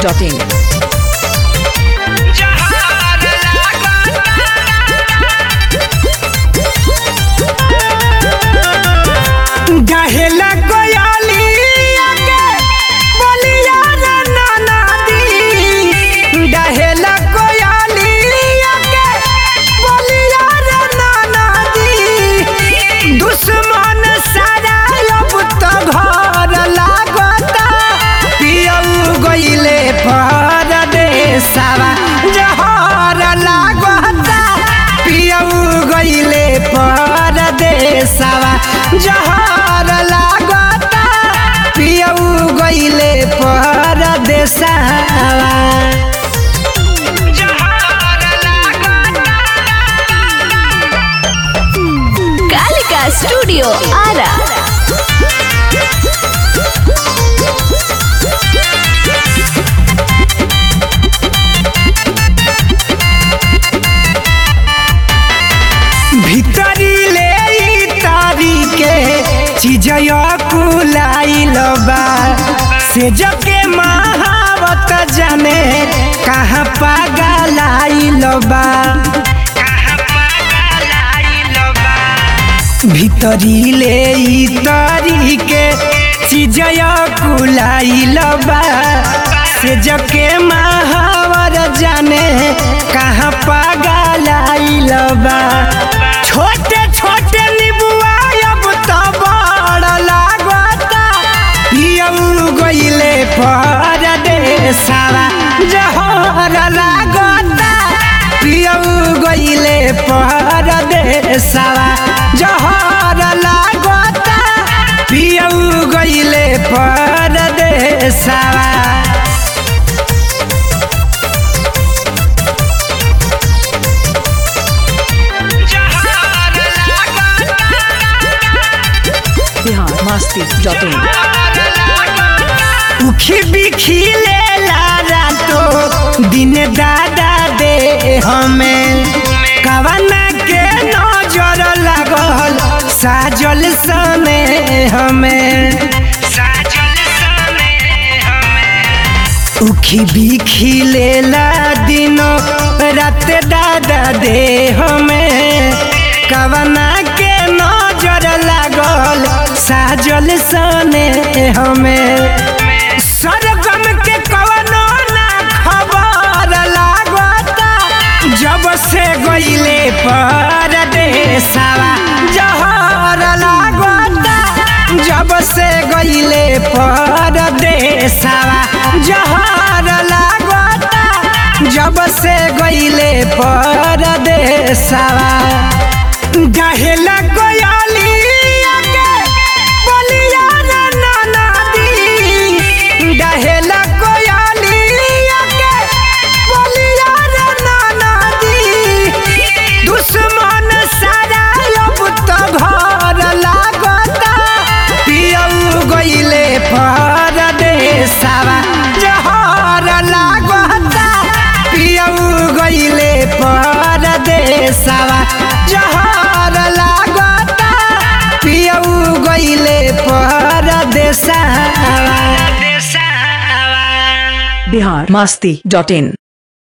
masti.in. गहेला कोयली आगे बोलिया रे नाना दी गहेला कोयली आगे बोलिया रे नाना दी दुश्मन सारा अब तो घर लागता पियऊ गइले परदेसवा जहर लागता पियऊ गइले परदेसवा जहर लागता पियऊ गइले परदेसवा Kalika Studio Ara. भीतरी ले ई तारी के चीजया कुलाइल बा से जके महावत जाने कहाँ पागलाइल बा भीतरी ले ई तारी के चीजया कुलाइल बा से जके महावर जाने कहाँ पागलाइल बा छोटे छोटे निबुआ अब तो बड़ लागता पियऊ गइले परदेसवा जहर लागता पियऊ गइले परदेसवा जहर लागता पियऊ गइले परदेसवा Bihar masti.in. उखी बिखी ले लारा तो दिन दादा दे हमें कवना के नजर लागल साजल सने हमें उखी बिखी ले ला दिनो रात दादा दे हमें कवना के नजर लागल साजल सने हमें सरगम के कवनो ना खबर लागता जब से गइले परदेसवा जहर लागता जब से गइले परदेसवा जहर लागता जब से गइले परदेसवा गहेला कोयली आगे बोलिया रे नाना दी गहेला कोयली आगे बोलिया रे नाना दी दुश्मन सारा अब तो घर लागता पियऊ गइले परदेसवा जहर लागता पियऊ गइले परदेसवा जहर लागता पियऊ गइले परदेसवा Bihar masti.in.